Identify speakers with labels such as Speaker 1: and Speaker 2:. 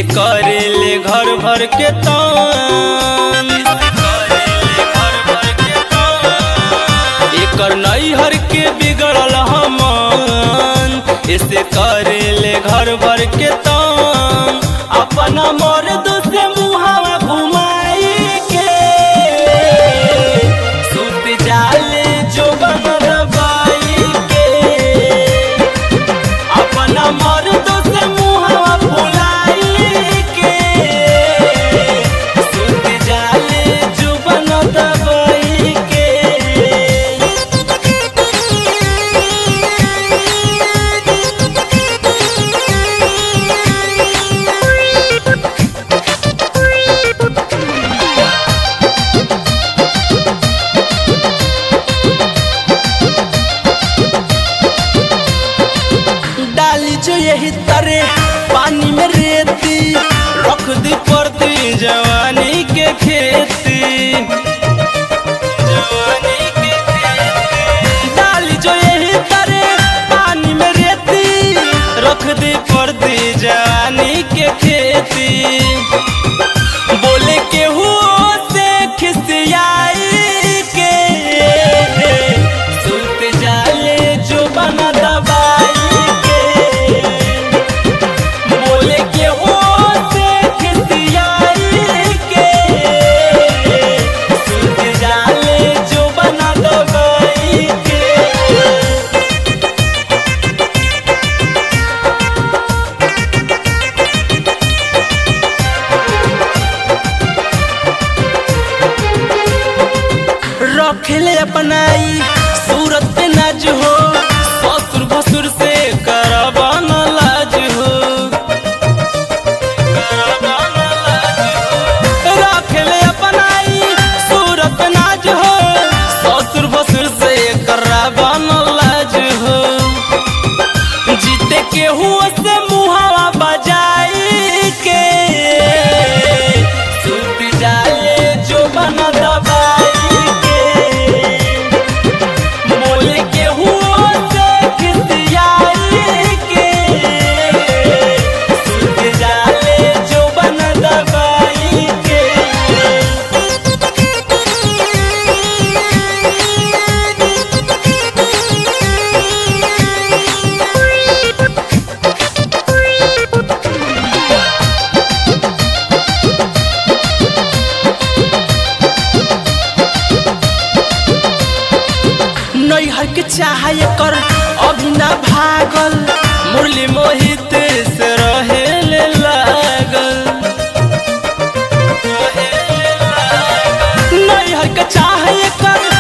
Speaker 1: करेले घर भर के तान एकर नैहर के बिगड़ल हमान ऐसे करेले घर भर के तान अपना मर्द से मुहावा घुमाई के सुत जाले जो बन दबाई के अपना मर्द से मुहावा फुलाई के सुत जाले जो बन दबाई के डाली जो यही तरे पानी में रेती रख दी पड़ती जवानी के खेती जवानी के खेती। डाली जो यही तरे पानी में रेती रख दी पड़ती जवानी के खेती बोले के हुओ से खिसियाई के सुत जाले जो बना दबाई के बोले के हुओ से खिसियाई के सुत जाले जो बना दबाई के रखेले अपनाई सूरत पे नाज हो ससुर भसुर से करबा न लाज हो करबा न लाज हो। रखेले अपनाई सूरत पे नाज हो ससुर भसुर से करबा न लाज हो जीते के हुआ से मुहावा बजाई के सुत जाले जो बना दबाई के बोले के हुआ से खिसियाई के सुत जाले जो बना दबाई के नैहर के चाहे कर अभी ना भागल मुरली मोहित से रहे ले लागल नैहर के चाहे कर